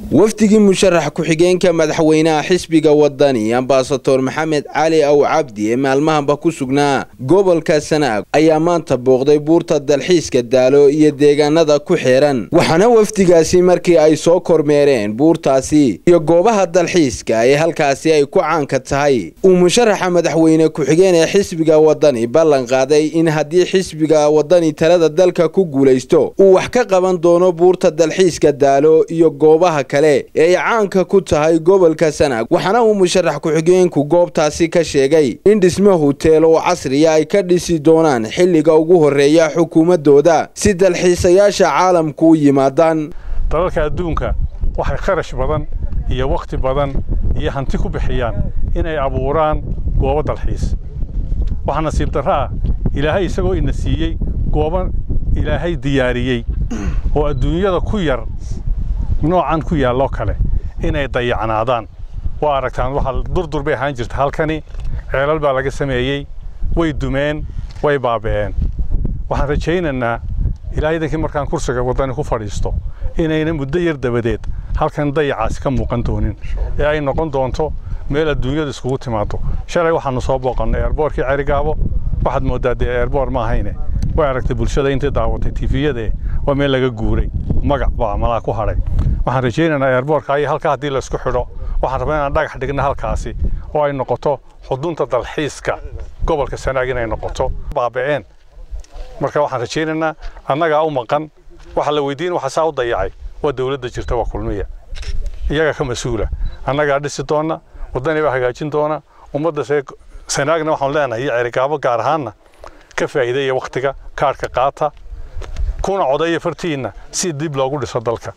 wafdigii musharax ku-xigeenka madaxweynaha xisbiga wadani ambasador maxamed cali aw cabdi ee maalmahanba ku sugnaa gobolka sanaag ayaa maanta booqday buurta dalxiiska daalo iyo deegaanada ku xeeran waxaana wafdigaasi markii ay soo kormeereen buurtaasi iyo goobaha dalxiiska ee halkaasi ay ku caanka tahay uu musharaxa madaxweyne ku-xigeen ee xisbiga wadani ballan qaaday in haddii xisbiga wadani talada dalka ku guulaysto uu wax ka qaban doono buurta dalxiiska daalo iyo goobaha kale ee ay caanka ku tahay gobolka sanaag waxaana uu musharax ku-xigeenku goobtaasi ka sheegay in dhismo huteel oo casriya ay ka dhisi doonaan xilliga ugu horreeya xukuumadooda si dalxiisayaasha caalamku u yimaadaan dalalka adduunka waxay kharash badan iyo wakhti badan iyo hanti ku bixiyaan inay abuuraan goobo dalxiis waxaa nasiib darro ah ilaahay isagoo ina siiyey goobo ilaahay diyaariyey oo adduunyada ku yar noocan ku yaalloo kale inay dayacnaadaan waa aragtaan waxaa durdur bay ahaan jirta halkani ceelal baa laga sameeyey way dumeen way baaba'een waxaan rajaynaynaa ilaa idankii markaan kursiga waddani ku fadhiisto inayna muddo yar dabadeed halkan dayacaasi ka muuqan doonin ee ay noqon doonto meel adduunyadu iskugu timaado shalay waxaanu soo booqannay eerboorkii cerigaabo waxaad mooddaa dee eerboor ma ahayne way aragtay bulshada intay daawatay tifiyadee waa meel laga guuray magac baa malaa ku hadhay waxaan rajaynaynaa eerboorka iyo halkaa haddii laysku xidho waxaan rabaa inaan dhagax dhigna halkaasi oo ay noqoto xudunta dalxiiska gobolka sanaag inay noqoto baaba'een marka waxaan rajaynaynaa annagaa u maqan waxa la weydiin waxa saa u dayacay waa dowladda jirta waa kulmiya iyaga ka mas-uula annagaa dhisi doona waddani baa hagaajin doona ummadda see sanaagna waxaan leenahay iyo cerigaabo gaar ahaanna ka faa'iideeya wakhtiga kaadhka qaata kuna codeeya fartiinna si dib loogu dhiso dalka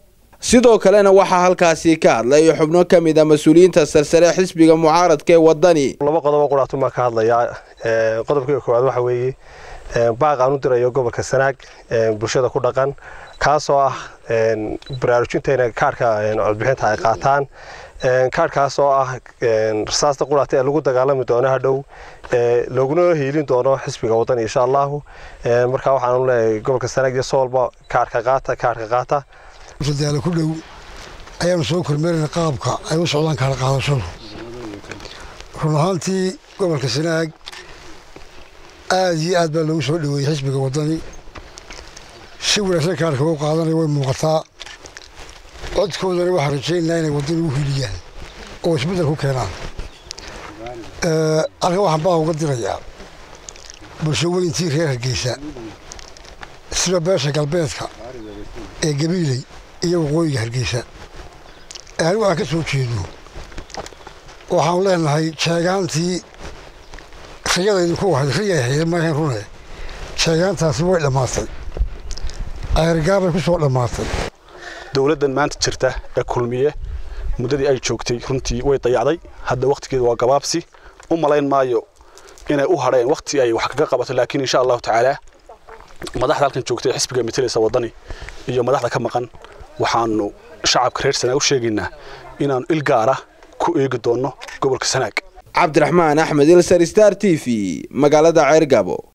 sidoo kalena waxaa halkaasi ka hadlay xubno ka mid a mas-uuliyiinta sarsare xisbiga mucaaradka ee waddani laba qodobo quraatun baan ka hadlayaa qodobkii koowaad waxa weeye baaq aan u dirayo gobolka sanaag bulshada ku dhaqan kaasoo ah baraarujinta inay kaarhka codbixinta ay qaataan kaarhkaas oo ah rasaasta quraata ee lagu dagaalami doono hadhow looguna hiilin doono xisbiga waddani insha allahu marka waxaanu leeyahay gobolka sanaag iyo soolba kaarhka qaata kaarhka qaata daalo ku dhow ayaanu soo kormeerayna qaabka ay u socdaan kaala qaadashadu run ahaantii gobolka sanaag aad iyo aad baa loogu soo dhoweeyey xisbiga waddani si wanaagsan kaarka u qaadanaya way muuqataa codkoodana waxaan rajaynaynaa inay waddani u hiliyaan oo isbeddel ku keenaan halkan waxaan baa uga dirayaa bulsho weyntii reer hargeysa sida beesha galbeedka ee gabiiley iyo waqooyiga hargeysa ee anigu aan ka soo jeedo waxaanu leenahay jeegaantii riyada idinku ahayd riyay hayda maahayn rune jeegaantaasi way dhammaatay ayargaabay ku soo dhammaatay dowladdan maanta jirta ee kulmiye muddadii ay joogtay runtii way dayacday hadda wakhtigeedu waa gabaabsi u malayn maayo inay u hadheen wakhti ay wax kaga qabato laakiin insha allahu tacaala madaxda halkan joogtay xisbiga matalaysa waddani iyo madaxda ka maqan waxaanu shacabka reer sanaag u sheegaynaa inaannu il gaara ku eegi doonno gobolka sanaag cabdiraxmaan axmed ilsar star t v magaalada ceergabo